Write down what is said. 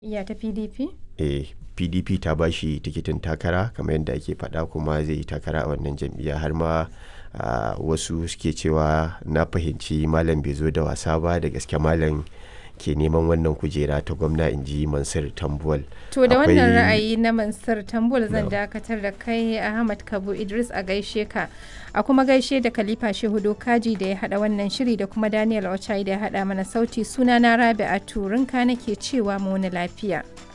Iya ta PDP? eh pdp ta ba shi tikitin takara kamar yadda ake faɗa kuma zai yi takara a wannan jam'iyya har ma ah, wasu suke cewa na fahimci malam bai zo da wasa ba da gaske malam ke neman wannan kujera ta gwamna in ji mansur tambuwal To da wannan Akwai- ra'ayi na Mansur Tambul zan Na'am. dakatar da kai Ahmad Kabu Idris a gaishe ka. A kuma gaishe da Khalifa Shehu Dokaji da ya hada wannan shiri da kuma Daniel Ochai da ya hada mana sauti suna na Rabi'a Turinka nake cewa mu wani lafiya.